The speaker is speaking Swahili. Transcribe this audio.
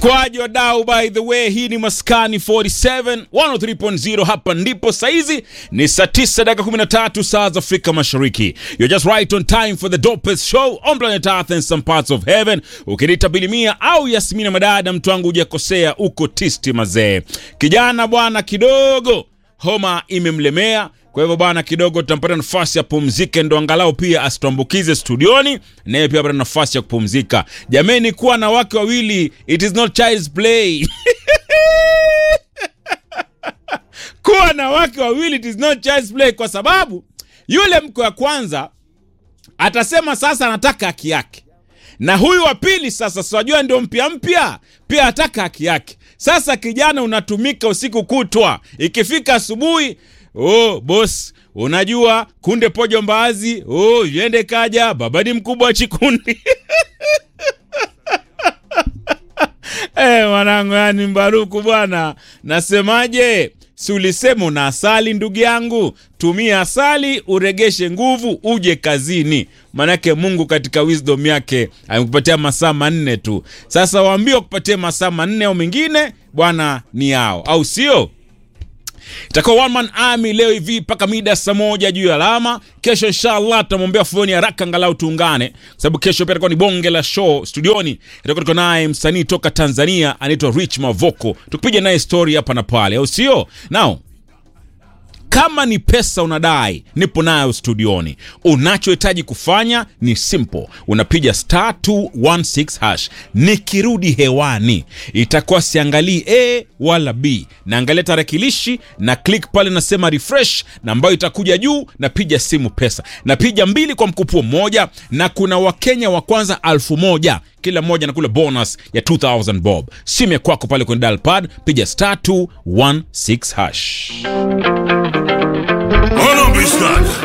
Kwaje wadau, by the way, hii ni Maskani 47 103.0. Hapa ndipo saizi ni saa 9 dakika 13 saa za Afrika Mashariki. You're just right on time for the dopest show on planet Earth and some parts of heaven. Ukiniita Bilimia au Yasmina Madada, mtu wangu hujakosea, uko tisti mazee. Kijana bwana kidogo homa imemlemea kwa hivyo bwana, kidogo tutampata nafasi ya pumzike, ndo angalau pia asituambukize studioni, naye pia apata nafasi ya kupumzika. Jameni, kuwa na wake wawili, it is not child's play. kuwa na wake wawili, it is not child's play, kwa sababu yule mke wa kwanza atasema sasa anataka haki yake, na huyu wa pili sasa, siwajua ndio mpya mpya, pia ataka haki yake. Sasa kijana, unatumika usiku kutwa, ikifika asubuhi Oh, boss, unajua kunde pojo mbaazi. Oh, yende kaja baba ni mkubwa wa chikundi. Eh, mwanangu, yani Mbaruku bwana, nasemaje? Si ulisema una asali ndugu yangu? Tumia asali uregeshe nguvu, uje kazini. Manake Mungu katika wisdom yake amekupatia masaa manne tu. Sasa waambie wakupatie masaa manne au mengine bwana ni yao, au sio? itakuwa one man army leo hivi mpaka mida saa moja juu ya alama. Kesho inshallah tutamwombea foni haraka angalau tuungane, kwa sababu kesho pia itakuwa ni bonge la show studioni. Itakuwa tuko naye msanii toka Tanzania anaitwa Rich Mavoko, tukipiga naye story hapa na pale, au sio? Now kama ni pesa unadai, nipo nayo studioni. Unachohitaji kufanya ni simple, unapiga star 216 hash. Nikirudi hewani, itakuwa siangalii a wala b, naangalia tarakilishi na click pale, nasema refresh, na ambayo itakuja juu, napiga simu pesa, napiga mbili kwa mkupuo mmoja, na kuna wakenya wa kwanza alfu moja kila mmoja na kule bonus ya 2000 bob. Simu ya kwako pale kwenye dial pad, piga star 216 hash.